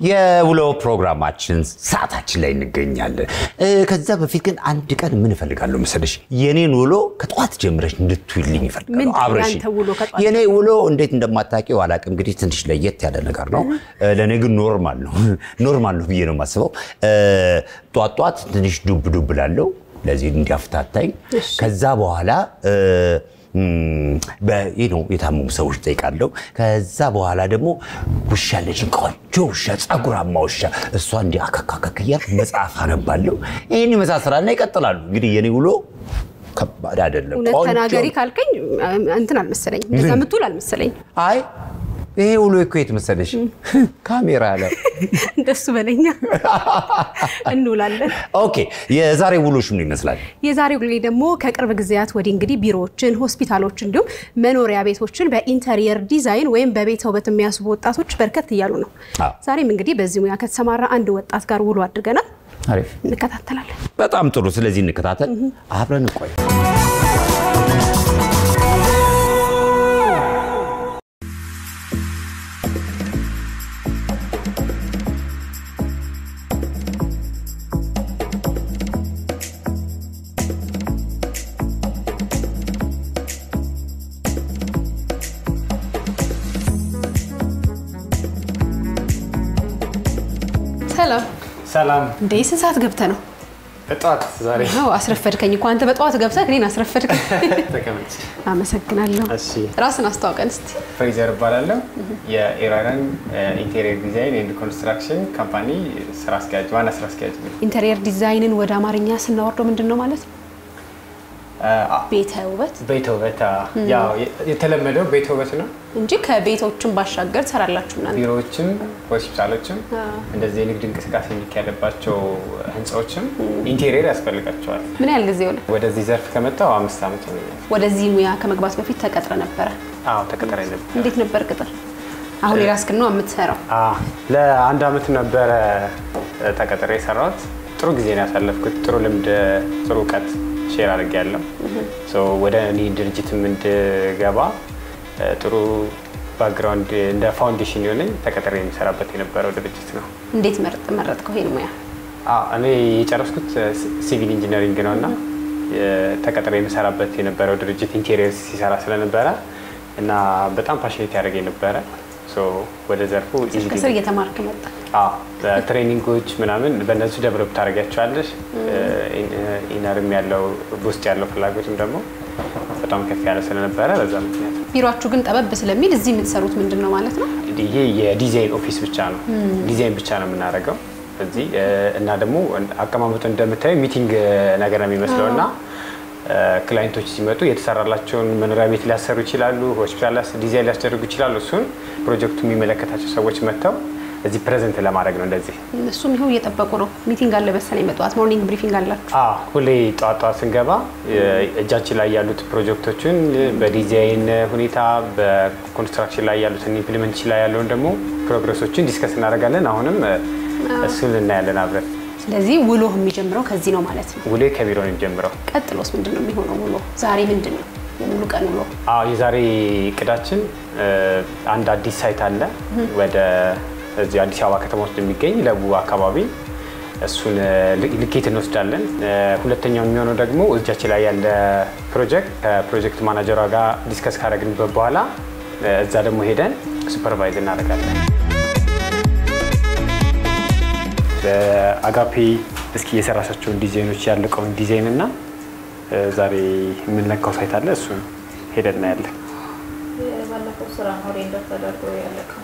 የውሎ ፕሮግራማችን ሰዓታችን ላይ እንገኛለን። እ፣ ከዛ በፊት ግን አንድ ቀን ምን እፈልጋለሁ መሰለሽ? የኔን ውሎ ከጠዋት ጀምረሽ እንድትውልኝ ምንድን ይፈልጋለሁ። ነው አብረሽ ያንተ ውሎ ከጠዋት የኔ ውሎ እንዴት እንደማታውቂው አላውቅም። እንግዲህ ትንሽ ለየት ያለ ነገር ነው። እ፣ ለእኔ ግን ኖርማል ነው ኖርማል ነው ብዬ ነው የማስበው። እ፣ ጧት ጧት ትንሽ ዱብ ዱብ ላለው ለዚህ እንዲያፍታታኝ እሺ። ከዛ በኋላ እ፣ ም፣ በይህ ነው የታመሙ ሰዎች ጠይቃለሁ። ከዛ በኋላ ደግሞ ውሻ አለችኝ፣ ቆንጆ ውሻ፣ ጸጉራማ ውሻ። እሷ እንዲህ አከካከክ እያልኩ መጽሐፍ አነባለሁ። ይህን ይመሳሰላልና ይቀጥላሉ። እንግዲህ የኔ ውሎ ከባድ አይደለም። እውነት ቆንጆ ተናገሪ ካልከኝ እንትን አልመሰለኝ፣ እንደዛ የምትውል አልመሰለኝ። አይ ይሄ ውሎ እኮ የት መሰለሽ? ካሜራ ላይ እንደሱ በለኛ እንውላለን። ኦኬ። የዛሬ ውሎሽ ምን ይመስላል? የዛሬው ጊዜ ደግሞ ከቅርብ ጊዜያት ወዲህ እንግዲህ ቢሮዎችን፣ ሆስፒታሎች እንዲሁም መኖሪያ ቤቶችን በኢንተሪየር ዲዛይን ወይም በቤተ ውበት የሚያስቡ ወጣቶች በርከት እያሉ ነው። አዎ። ዛሬም እንግዲህ በዚህ ሙያ ከተሰማራ አንድ ወጣት ጋር ውሎ አድርገናል። አሪፍ፣ እንከታተላለን። በጣም ጥሩ። ስለዚህ እንከታተል፣ አብረን እንቆይ። ሰላም ሰላም እንዴ! ስንት ሰዓት ገብተህ ነው? በጠዋት ዛሬ አዎ አስረፈድከኝ እኮ አንተ በጠዋት ገብተህ እኔን አስረፈድከኝ። ተቀመጭ። አመሰግናለሁ። እሺ ራስን አስተዋውቀን እስቲ። ፍሬዘር እባላለሁ የኢራን ኢንቴሪየር ዲዛይን ኤንድ ኮንስትራክሽን ካምፓኒ ስራ አስኪያጅ ዋና ስራ አስኪያጅ ነኝ። ኢንተሪየር ዲዛይንን ወደ አማርኛ ስናወርደው ምንድን ነው ማለት ነው? አ- ቤተ ውበት ቤተ ውበት አ፣ ያው የ- የተለመደው ቤተ ውበት ነው። እንጂ ከቤቶችን ባሻገር ትሰራላችሁ እናንተ። ቢሮዎችም ሆስፒታሎችም አዎ። እንደዚህ የንግድ እንቅስቃሴ የሚካሄድባቸው ህንፃዎችም ኢንቴሪየር ያስፈልጋቸዋል። ምን ያህል ጊዜ ሆነ? ወደዚህ ዘርፍ ከመጣው አምስት ዓመት ሆኖኛል። ወደዚህ ሙያ ከመግባት በፊት ተቀጥረ ነበረ? አዎ ተቀጠረኝ ነበር። እንዴት ነበር ቅጥር? አሁን የራስህን ነው የምትሰራው? አ፣ ለአንድ አመት ነበረ ተቀጥሬ የሰራሁት። ጥሩ ጊዜ ነው ያሳለፍኩት። ጥሩ ልምድ፣ ጥሩ እውቀት ሼር አድርጌያለሁ። ሶ ወደ እኔ ድርጅትም እንድገባ እ፣ ጥሩ ባክግራውንድ እንደ ፋውንዴሽን የሆነኝ ተቀጥሬ የሚሰራበት የነበረው ድርጅት ነው። እንዴት መርጥ መረጥከው ይሄን ሙያ? አ፣ እኔ የጨረስኩት ሲቪል ኢንጂነሪንግ ነው እና ተቀጥሬ የምሰራበት የነበረው ድርጅት ኢንቴሪየር ሲሰራ ስለነበረ እና በጣም ፓሽኔት ያደረገኝ ነበረ። ሶ ወደ ዘርፉ easily ከስር እየተማርክ መጣ። አዎ ትሬኒንጎች ምናምን በእነሱ ደብረብ ታደርጊያቸዋለሽ። ኢነርም ያለው ውስጥ ያለው ፍላጎትም ደግሞ በጣም ከፍ ያለ ስለነበረ በዛ ምክንያት ነው። ቢሮአችሁ ግን ጠበብ ስለሚል እዚህ የምትሰሩት ምንድን ነው ማለት ነው? ይሄ የዲዛይን ኦፊስ ብቻ ነው። ዲዛይን ብቻ ነው የምናደርገው እዚህ እ፣ እና ደግሞ አቀማመጡ እንደምታየው ሚቲንግ ነገር ነው የሚመስለው እና እ፣ ክላይንቶች ሲመጡ የተሰራላቸውን መኖሪያ ቤት ሊያሰሩ ይችላሉ፣ ሆስፒታል ሊያስ- ዲዛይን ሊያስደርጉ ይችላሉ። እሱን ፕሮጀክቱ የሚመለከታቸው ሰዎች መጥተው እዚህ ፕሬዘንት ለማድረግ ነው እንደዚህ እሱም ይኸው እየጠበቁ ነው። ሚቲንግ አለ መሰለኝ በጠዋት ሞርኒንግ ብሪፊንግ አላችሁ። አዎ ሁሌ ጠዋት ጠዋት ስንገባ የ- እጃችን ላይ ያሉት ፕሮጀክቶችን በዲዛይን ሁኔታ በኮንስትራክሽን ላይ ያሉትን ኢምፕሊሜንቴሽን ላይ ያለውን ደግሞ ፕሮግረሶችን ዲስከስ እናደርጋለን። አሁንም እ፣ እሱን እናያለን አብረን። ስለዚህ ውሎ የሚጀምረው ከዚህ ነው ማለት ነው። ውሌ ከቢሮ ነው የሚጀምረው። ቀጥሎስ ምንድን ነው የሚሆነው? ውሎ ዛሬ ምንድን ነው የሙሉ ቀን ውሎ? አዎ የዛሬ እቅዳችን እ፣ አንድ አዲስ ሳይት አለ ወደ እዚህ አዲስ አበባ ከተማ ውስጥ የሚገኝ ለቡ አካባቢ እሱን እ፣ ል- ልኬት እንወስዳለን። እ፣ ሁለተኛው የሚሆነው ደግሞ እጃችን ላይ ያለ ፕሮጀክት ከፕሮጀክት ማናጀሯ ጋር ዲስከስ ካደረግንበት በኋላ እ፣ እዛ ደግሞ ሄደን ሱፐርቫይዝ እናደርጋለን። በአጋፔ እስኪ የሰራሻቸውን ዲዛይኖች ያለቀውን ዲዛይን እና እ፣ ዛሬ የምንለካው ሳይት አለ እሱን ሄደን እናያለን። ባለፈው ስራ ነው ሬንደር ተደርጎ ያለቀው።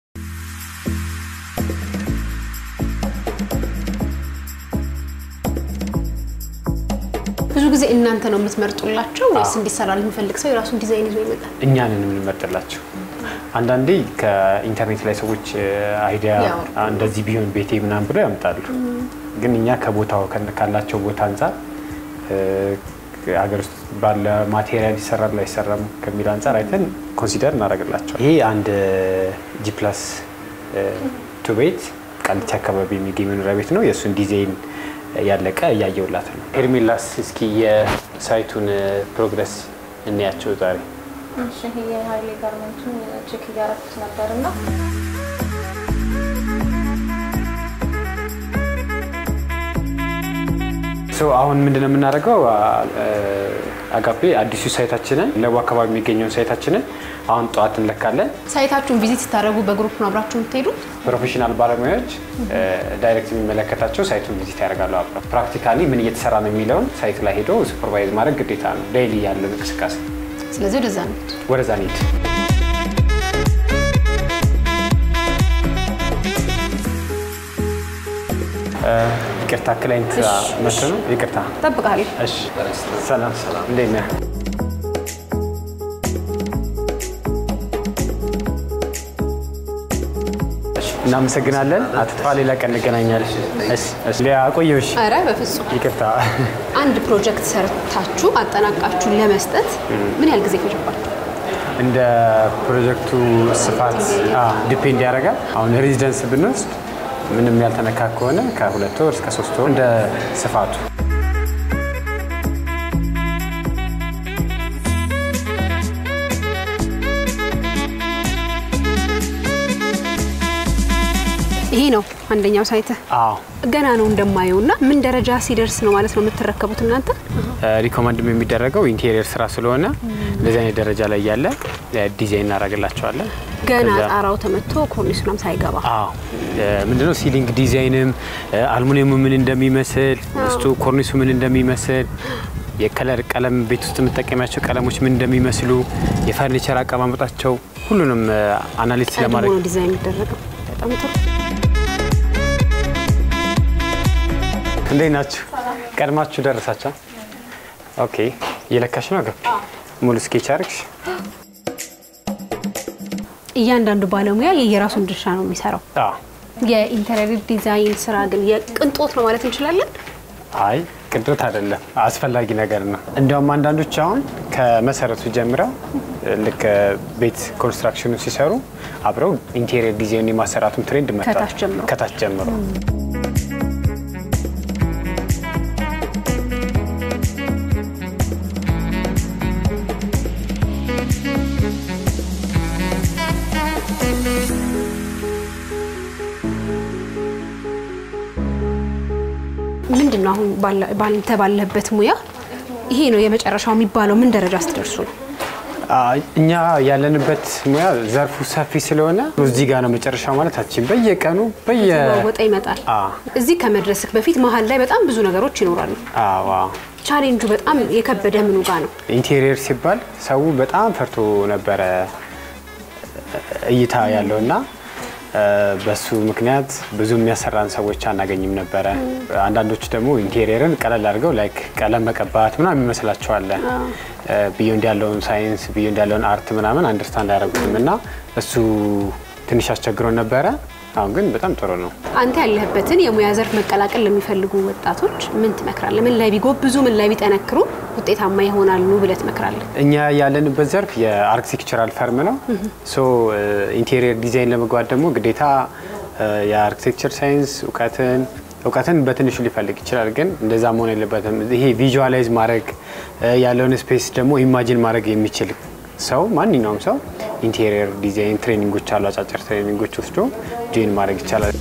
ብዙ ጊዜ እናንተ ነው የምትመርጡላቸው ወይስ እንዲሰራ የሚፈልግ ሰው የራሱን ዲዛይን ይዞ ይመጣል? እኛንን የምንመርጥላቸው አንዳንዴ ከኢንተርኔት ላይ ሰዎች አይዲያ ያወርዳሉ። እንደዚህ ቢሆን ቤቴ ምናምን ብሎ ያምጣሉ። ግን እኛ ከቦታው ከን- ካላቸው ቦታ አንጻር እ፣ ሀገር ውስጥ ባለ ማቴሪያል ይሰራል አይሰራም ከሚል አንጻር አይተን ኮንሲደር እናደርግላቸው። ይሄ አንድ ጂ ፕላስ ቱ ቤት ቃሊቲ አካባቢ የሚገኝ መኖሪያ ቤት ነው። የእሱን ዲዛይን ያለቀ እያየውላት ነው። ሄርሜላስ እስኪ የሳይቱን ፕሮግረስ እንያቸው ዛሬ እሺ ይሄ የሀይሌ ጋርመንቱን ቼክ እያረኩት ነበር እና ሶ አሁን ምንድነው የምናደርገው? አጋፔ አዲሱ ሳይታችንን ለቡ አካባቢ የሚገኘውን ሳይታችንን አሁን ጠዋት እንለካለን። ሳይታችሁን ቪዚት ስታደርጉ በግሩፕ ነው አብራችሁ የምትሄዱት? ፕሮፌሽናል ባለሙያዎች ዳይሬክት የሚመለከታቸው ሳይቱን ቪዚት ያደርጋሉ። አብረው ፕራክቲካሊ ምን እየተሰራ ነው የሚለውን ሳይት ላይ ሄዶ ሱፐርቫይዝ ማድረግ ግዴታ ነው፣ ዴይሊ ያለን እንቅስቃሴ። ስለዚህ ወደዛ ነው። ወደዛ እንሂድ። ይቅርታ ክላይንት መቶ ነው። ይቅርታ እጠብቅሃለሁ። እሺ ሰላም ሰላም፣ እንዴት ነህ? እሺ፣ እናመሰግናለን። አትጥፋ፣ ሌላ ቀን እንገናኛለን። እሺ፣ እሺ፣ ሊያ አቆየሁሽ። ኧረ በፍጹም ይቅርታ። አንድ ፕሮጀክት ሰርታችሁ አጠናቃችሁ ለመስጠት ምን ያህል ጊዜ ይፈጅባችሁ? እንደ ፕሮጀክቱ ስፋት ዲፔንድ ያደርጋል። አሁን ሬዚደንስ ብንወስድ ምንም ያልተነካ ከሆነ ከሁለት ወር እስከ ሶስት ወር እንደ ስፋቱ ይሄ ነው አንደኛው ሳይት አዎ ገና ነው እንደማየው እና ምን ደረጃ ሲደርስ ነው ማለት ነው የምትረከቡት እናንተ? ሪኮመንድም የሚደረገው ኢንቴሪየር ስራ ስለሆነ እንደዚህ አይነት ደረጃ ላይ ያለ ዲዛይን እናደርግላቸዋለን። ገና ከዛ- ጣራው ተመቶ ኮርኒሱንም ሳይገባ አዎ ምንድነው ሲሊንግ ዲዛይንም አልሙኒየሙ ምን እንደሚመስል ውስጡ ኮርኒሱ ምን እንደሚመስል የከለር ቀለም ቤት ውስጥ የምጠቀሚያቸው ቀለሞች ምን እንደሚመስሉ የፈርኒቸር አቀማመጣቸው ሁሉንም አናሊሲስ ቀድሞ ለማድረግ ነው ዲዛይን የሚደረገው። በጣም ጥሩ። እንዴት ናችሁ? ቀድማችሁ ደረሳቸው? ኦኬ እየለካሽ ነው ገብ ሙሉ ስኬች አርግሽ እያንዳንዱ ባለሙያ የየራሱን ድርሻ ነው የሚሰራው። የኢንተሪየር ዲዛይን ስራ ግን የቅንጦት ነው ማለት እንችላለን። አይ ቅንጦት አይደለም፣ አስፈላጊ ነገር ነው። እንዲያውም አንዳንዶች አሁን ከመሰረቱ ጀምረው ልክ ቤት ኮንስትራክሽኑ ሲሰሩ አብረው ኢንቴሪየር ዲዛይን የማሰራቱን ትሬንድ መጥቷል። ከታች ጀምሮ። ከታች ጀምሮ ምንድን ነው አሁን ባለ- ባንተ ባለበት ሙያ ይሄ ነው የመጨረሻው የሚባለው ምን ደረጃ ስትደርሱ ነው? አይ፣ እኛ ያለንበት ሙያ ዘርፉ ሰፊ ስለሆነ እዚህ ጋር ነው መጨረሻው ማለት አችን በየቀኑ በየ ወጣ ይመጣል። አ እዚህ ከመድረስክ በፊት መሀል ላይ በጣም ብዙ ነገሮች ይኖራሉ። አዋ ቻሌንጁ በጣም የከበደ ምኑ ጋር ነው? ኢንቴሪየር ሲባል ሰው በጣም ፈርቶ ነበረ እይታ ያለው እና በሱ ምክንያት ብዙ የሚያሰራን ሰዎች አናገኝም ነበረ። አንዳንዶቹ ደግሞ ኢንቴሪየርን ቀለል አድርገው ላይክ ቀለም መቀባት ምናምን ይመስላቸዋል። ቢዮንድ ያለውን ሳይንስ ቢዮንድ ያለውን አርት ምናምን አንደርስታንድ አያደርጉትም እና እሱ ትንሽ አስቸግሮን ነበረ። አሁን ግን በጣም ጥሩ ነው። አንተ ያለህበትን የሙያ ዘርፍ መቀላቀል ለሚፈልጉ ወጣቶች ምን ትመክራለህ? ምን ላይ ቢጎብዙ፣ ምን ላይ ቢጠነክሩ ውጤታማ ይሆናሉ ብለህ ትመክራለህ? እኛ ያለንበት ዘርፍ የአርክቴክቸራል ፈርም ነው። ሶ ኢንቴሪየር ዲዛይን ለመግባት ደግሞ ግዴታ የአርክቴክቸር ሳይንስ እውቀትን እውቀትን በትንሹ ሊፈልግ ይችላል፣ ግን እንደዛ መሆን የለበትም። ይሄ ቪዥዋላይዝ ማድረግ ያለውን ስፔስ ደግሞ ኢማጂን ማድረግ የሚችል ሰው ማንኛውም ሰው ኢንቴሪየር ዲዛይን ትሬኒንጎች አሉ። አጫጭር ትሬኒንጎች ወስዶ ጆይን ማድረግ ይቻላል።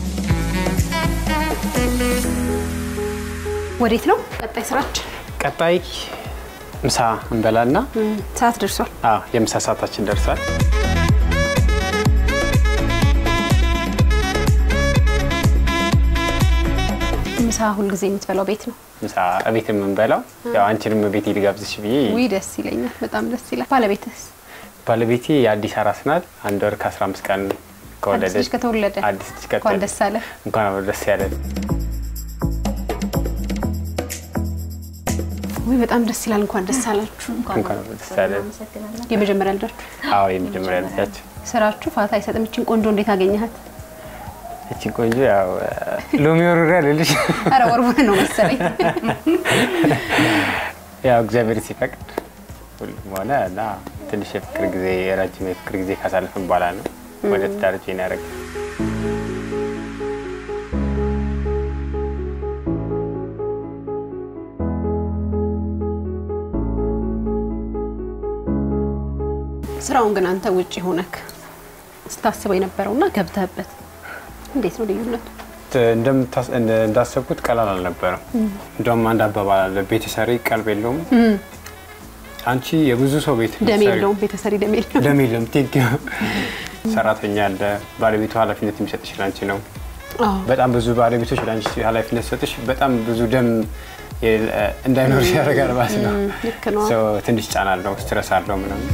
ወዴት ነው ቀጣይ ስራችን? ቀጣይ ምሳ እንበላና ሰዓት ደርሷል። አዎ የምሳ ሰዓታችን ደርሷል። ምሳ ሁልጊዜ የምትበላው ቤት ነው? ምሳ እቤት የምንበላው ያው አንቺንም ቤት ልጋብዝሽ ብዬ ውይ ደስ ይለኛል፣ በጣም ደስ ይላል። ባለቤትስ? ባለቤቴ የአዲስ አራስ ናት። አንድ ወር ከ15 ቀን አዲስ ከወለደች ልጅ ከተወለደ አዲስ ልጅ እንኳን ከተወለደ ደስ አለ። እንኳን አብሮ ደስ ያለን። ውይ በጣም ደስ ይላል። እንኳን ደስ አላችሁ። እንኳን አብሮ ደስ ያለን። የመጀመሪያ ልጃችሁ አዎ የመጀመሪያ ልጃችን ስራችሁ ፋታ አይሰጥም። እችን ቆንጆ እንዴት አገኘሃት? እቺ ቆንጆ ያው ሎሚ ወሩሪያ ልልሽ ኧረ ወርቡን ነው መሰለኝ። ያው እግዚአብሔር ሲፈቅድ ሁሉም ሆነ እና ትንሽ የፍቅር ጊዜ ረጅም የፍቅር ጊዜ ካሳለፍን በኋላ ነው ወደ ትዳር ጆይን ያደረግ ስራውን ግን አንተ ውጭ ሆነክ ስታስበው የነበረውና ገብተህበት እንዴት ነው ልዩነቱ? እንደምታስ- እንደ- እንዳሰብኩት ቀላል አልነበረም። እንደውም አንድ አባባል አለ፣ ቤት ሰሪ ቀልብ የለውም። አንቺ የብዙ ሰው ቤት ደም ሰሪ- የለውም ቤተሰሪ ደም የለውም። ደም የለም። ቴንክ ዩ። ሰራተኛ አለ፣ ባለቤቱ ኃላፊነት የሚሰጥሽ ለአንቺ ነው። አዎ። በጣም ብዙ ባለቤቶች ለአንቺ ኃላፊነት ሰጥሽ በጣም ብዙ ደም የ- እንዳይኖር ያደርጋል ማለት ነው። ልክ ነው። So ትንሽ ጫና አለው፣ ስትረስ አለው ምናምን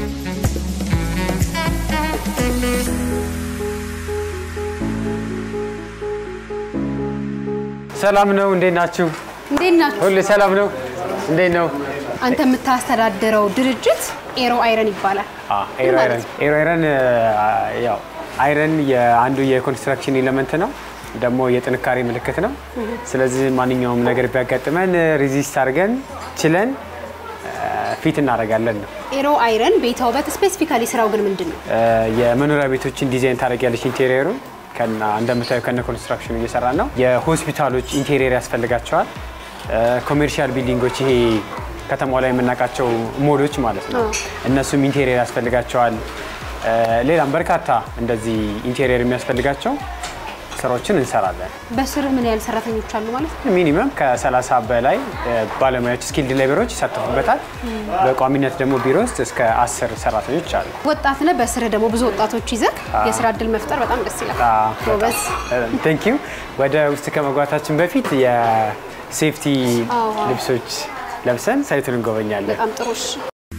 ሰላም ነው። እንዴት ናችሁ? እንዴት ናችሁ? ሁሌ ሰላም ነው። እንዴት ነው? አንተ የምታስተዳድረው ድርጅት ኤሮ አይረን ይባላል። ኤሮ ምን አይረን ማለት ኤሮ አይረን ያው አይረን የአንዱ የኮንስትራክሽን ኤሌመንት ነው፣ ደግሞ የጥንካሬ ምልክት ነው። ስለዚህ ማንኛውም ነገር ቢያጋጥመን ሪዚስት አድርገን ችለን ፊት እናደርጋለን ነው። ኤሮ አይረን ቤተ ውበት ስፔሲፊካሊ ስራው ግን ምንድን ነው? የመኖሪያ ቤቶችን ዲዛይን ታደርጊያለሽ። ኢንቴሪየሩ ከና እንደምታዩ ከነ ኮንስትራክሽኑ እየሰራን ነው። የሆስፒታሎች ኢንቴሪየር ያስፈልጋቸዋል። ኮሜርሻል ቢልዲንጎች ይሄ ከተማው ላይ የምናውቃቸው ሞሎች ማለት ነው። እነሱም ኢንቴሪየር ያስፈልጋቸዋል። ሌላም በርካታ እንደዚህ ኢንቴሪየር የሚያስፈልጋቸው ስራዎችን እንሰራለን። በስርህ ምን ያህል ሰራተኞች አሉ ማለት ነው? ሚኒመም ከ30 በላይ ባለሙያዎች ስኪልድ ሌበሮች ይሳተፉበታል። በቋሚነት ደግሞ ቢሮ ውስጥ እስከ አስር ሰራተኞች አሉ። ወጣት ነህ፣ በስርህ ደግሞ ብዙ ወጣቶች ይዘህ የስራ እድል መፍጠር በጣም ደስ ይላል። ጎበዝ። ቴንክ ዩ። ወደ ውስጥ ከመግባታችን በፊት የሴፍቲ አዎ። ልብሶች ለብሰን ሳይቱን እንጎበኛለን። በጣም ጥሩ። እሺ።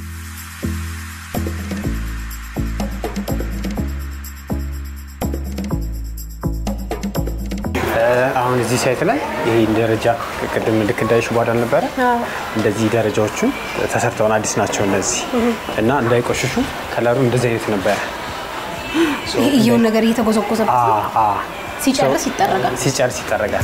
አሁን እዚህ ሳይት ላይ ይህ ደረጃ ቅድም ልክ እንዳይሽ ቧዳ ነበረ። አዎ። እንደዚህ ደረጃዎቹ ተሰርተውን አዲስ ናቸው እነዚህ እና እንዳይቆሽሹ ከለሩ እንደዚህ አይነት ነበረ። እየውን ነገር እየተጎዘጎዘ አ አ ሲጨርስ ይጠረጋል። ሲጨርስ ይጠረጋል።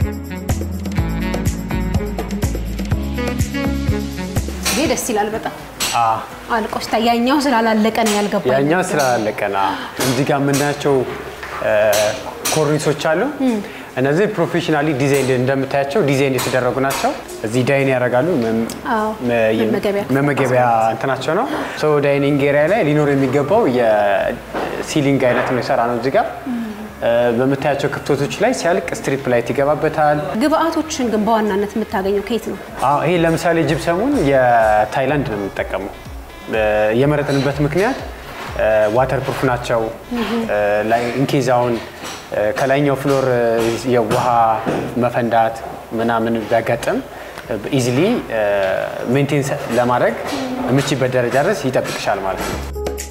ይሄ ደስ ይላል በጣም አ አልቆ ሲታይ ያኛው ስላላለቀ ነው ያልገባኝ። ያኛው ስላለቀና እዚህ ጋር የምናያቸው ኮርኒሶች አሉ። እነዚህ ፕሮፌሽናሊ ዲዛይን እንደምታያቸው ዲዛይን የተደረጉ ናቸው። እዚህ ዳይን ያደርጋሉ። መም- አዎ፣ መ- መመገቢያ መመገቢያ እንትናቸው ነው። ሶ ዳይኒንግ ኤሪያ ላይ ሊኖር የሚገባው የሲሊንግ አይነት ነው የሰራ ነው። እዚህ ጋር በምታያቸው ክፍተቶች ላይ ሲያልቅ ስትሪፕ ላይት ይገባበታል። ግብአቶችን ግን በዋናነት የምታገኘው ከየት ነው? አዎ ይሄ ለምሳሌ ጅብሰሙን የታይላንድ ነው የምንጠቀመው። የመረጥንበት ምክንያት ዋተር ፕሩፍ ናቸው። ላይ ኢንኬዛውን ከላይኛው ፍሎር የውሃ መፈንዳት ምናምን ቢያጋጥም ኢዚሊ ሜንቴን ለማድረግ የምችበት ደረጃ ድረስ ይጠብቅሻል ማለት ነው።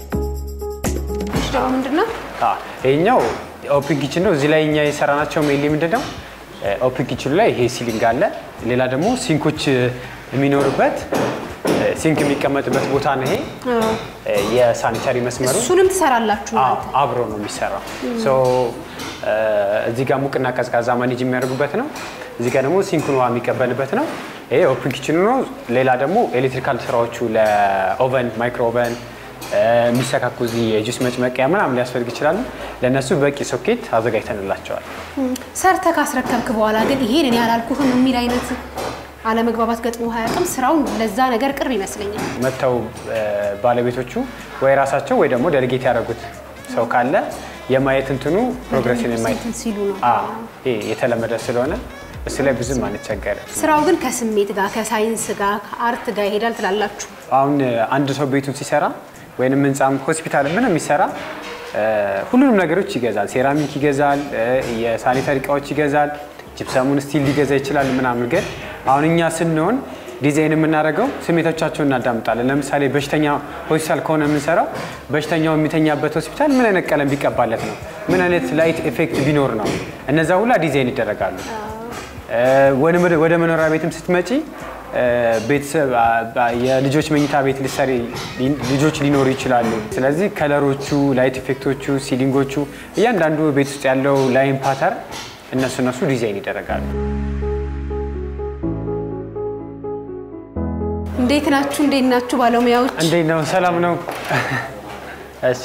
እሺ ደግሞ ምንድን ነው? አዎ፣ ይሄኛው ኦፕን ኪችን ነው። እዚህ ላይ እኛ የሰራናቸው ሜይንሊ ምንድን ነው ኦፕን ኪችኑ ላይ ይሄ ሲሊንግ አለ። ሌላ ደግሞ ሲንኮች የሚኖርበት ሲንክ የሚቀመጥበት ቦታ ነው። ይሄ የሳኒታሪ መስመሩ እሱንም ትሰራላችሁ አዎ፣ እናንተ? አብሮ ነው የሚሰራው። ሶ እዚህ ጋር ሙቅና ቀዝቃዛ ማኔጅ የሚያደርጉበት ነው። እዚህ ጋር ደግሞ ሲንኩን ውሃ የሚቀበልበት ነው። ይሄ ኦፕን ኪችኑ ነው። ሌላ ደግሞ ኤሌክትሪካል ስራዎቹ ለኦቨን ማይክሮ ኦቨን የሚሰካኩ እዚህ የጁስ መጭመቂያ ምናምን ሊያስፈልግ ይችላሉ። ለእነሱ በቂ ሶኬት አዘጋጅተንላቸዋል። ሰርተህ ካስረከብክ በኋላ ግን ይሄን እኔ አላልኩህም የሚል አይነት አለመግባባት ገጥሞ አያውቅም? ስራውን ለዛ ነገር ቅርብ ይመስለኛል። መጥተው ባለቤቶቹ ወይ ራሳቸው ወይ ደግሞ ደልጌት ያደረጉት ሰው ካለ የማየት እንትኑ ፕሮግሬስን የማየት እንትን ሲሉ ነው። አዎ፣ ይሄ የተለመደ ስለሆነ እሱ ላይ ብዙም አንቸገርም። ስራው ግን ከስሜት ጋር ከሳይንስ ጋር ከአርት ጋር ይሄዳል ትላላችሁ። አሁን አንድ ሰው ቤቱን ሲሰራ ወይንም ህንፃም ሆስፒታል ምንም የሚሰራ ሁሉንም ነገሮች ይገዛል። ሴራሚክ ይገዛል፣ የሳኒታሪ እቃዎች ይገዛል፣ ጂፕሰሙን ስቲል ሊገዛ ይችላል ምናምን። ግን አሁን እኛ ስንሆን ዲዛይን የምናደርገው ስሜቶቻቸውን እናዳምጣለን። ለምሳሌ በሽተኛ ሆስፒታል ከሆነ የምንሰራው በሽተኛው የሚተኛበት ሆስፒታል ምን አይነት ቀለም ቢቀባለት ነው፣ ምን አይነት ላይት ኤፌክት ቢኖር ነው፣ እነዛ ሁላ ዲዛይን ይደረጋሉ። ወደ መኖሪያ ቤትም ስትመጪ ቤተሰብ የልጆች መኝታ ቤት ልትሰሪ ልጆች ሊኖሩ ይችላሉ። ስለዚህ ከለሮቹ፣ ላይት ኢፌክቶቹ፣ ሲሊንጎቹ እያንዳንዱ ቤት ውስጥ ያለው ላይን ፓተር እነሱ እነሱ ዲዛይን ይደረጋሉ። እንዴት ናችሁ? እንዴት ናችሁ ባለሙያዎች? እንዴት ነው? ሰላም ነው? እሺ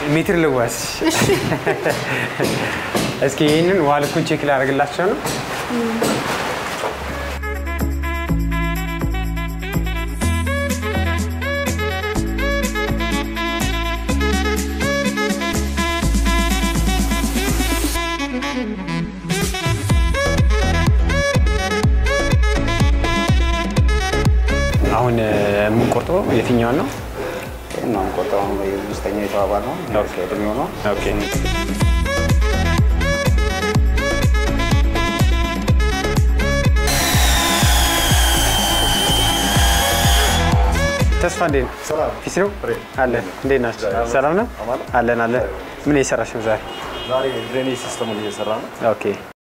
ሜትር ልዋስ እስኪ ይህንን ውሃ ልኩን ቼክ ላደርግላቸው ነው። አሁን የምንቆርጠው የትኛውን ነው? እናም ቆጠው ውስጠኛ የተባባል ነው ኦኬ። እድሜው ነው ኦኬ ተስፋ እንዴት ነው? ፊስ ነው አለን። እንዴት ናቸው? ሰላም ነው አለን አለን። ምን እየሰራሽ ነው ዛሬ? ዛሬ ድሬኔጅ ሲስተሙን እየሰራ ነው ኦኬ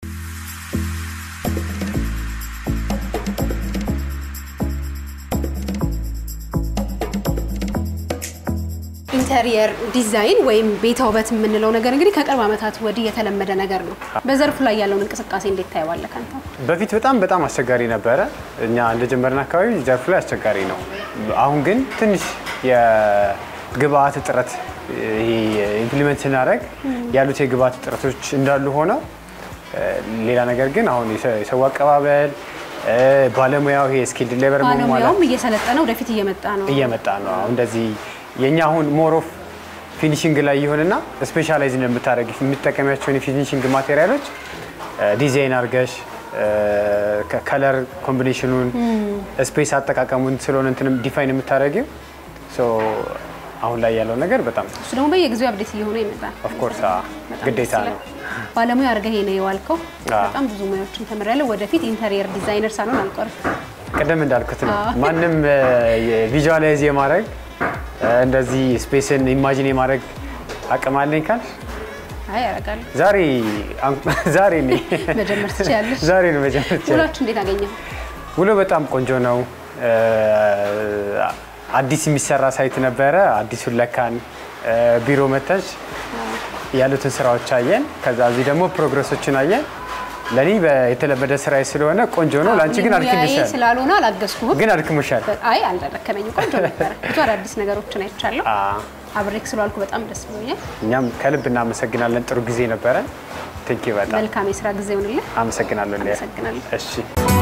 ኢንተሪየር ዲዛይን ወይም ቤተ ውበት የምንለው ነገር እንግዲህ ከቅርብ ዓመታት ወዲህ የተለመደ ነገር ነው። በዘርፉ ላይ ያለውን እንቅስቃሴ እንዴት ታየዋለህ አንተ? በፊት በጣም በጣም አስቸጋሪ ነበረ። እኛ እንደጀመርን አካባቢ ዘርፉ ላይ አስቸጋሪ ነው። አሁን ግን ትንሽ የግብአት እጥረት ኢምፕሊመንት ስናደርግ ያሉት የግብአት እጥረቶች እንዳሉ ሆነው እ፣ ሌላ ነገር ግን አሁን የሰ- የሰው አቀባበል እ፣ ባለሙያው ይሄ ስኪልድ ሌበር ባለሙያውም እየሰለጠነ ወደፊት እየመጣ ነው። እየመጣ ነው። አሁን እንደዚህ የእኛ አሁን ሞር ኦፍ ፊኒሽንግ ላይ ይሆንና ስፔሻላይዝ እንደምታደርግ የምትጠቀሚያቸውን የፊኒሽንግ ማቴሪያሎች ዲዛይን አድርገሽ ከለር ኮምቢኔሽኑን ስፔስ አጠቃቀሙን ስለሆነ እንትንም ዲፋይን የምታደርጊው ሶ አሁን ላይ ያለው ነገር በጣም እሱ ደግሞ በየጊዜው አብዴት እየሆነ ይመጣል። ኦፍኮርስ በጣም ግዴታ ደስ ነው። ይላል። ባለሙያ አድርገህ ይሄ ነው የዋልከው። አዎ። በጣም ብዙ ሙያዎችን ተምሬያለሁ። ወደፊት ኢንተሪየር ዲዛይነር ሳልሆን አልቀርም። ቅድም እንዳልኩት ነው አዎ። ማንም ቪዥዋላይዝ የማድረግ እ፣ እንደዚህ ስፔስን ኢማጂን የማድረግ አቅም አለኝ ካል አይ ያደርጋለሁ። ዛሬ አን- ዛሬ ነኝ መጀመር ትችያለሽ። ዛሬ ነው መጀመር ይቻላል። ውላችሁ እንዴት አገኘው? ውሎ በጣም ቆንጆ ነው። እ፣ አዲስ የሚሰራ ሳይት ነበረ። አዲሱን ለካን እ፣ ቢሮ መተሽ ያሉትን ስራዎች አየን። ከዛ እዚህ ደግሞ ፕሮግረሶችን አየን። ለእኔ በ- የተለመደ ስራዬ ስለሆነ ቆንጆ ነው። ለአንቺ ግን ሙያዬ አድክምሻል፣ ስላልሆነ አላገዝኩህም። ግን አድክምሻል። አይ አልደረከመኝም። ቆንጆ ነበረ። ብዙ አዳዲስ ነገሮችን አይቻለሁ። አ፣ አብሬክ ስለዋልኩ በጣም ደስ ብሎኛል። እኛም ከልብ እናመሰግናለን። ጥሩ ጊዜ ነበረ። ቴንኪ በጣም መልካም የስራ ጊዜ ይሁንልህ። አመሰግናለሁ። ሊያ። አመሰግናለሁ። እሺ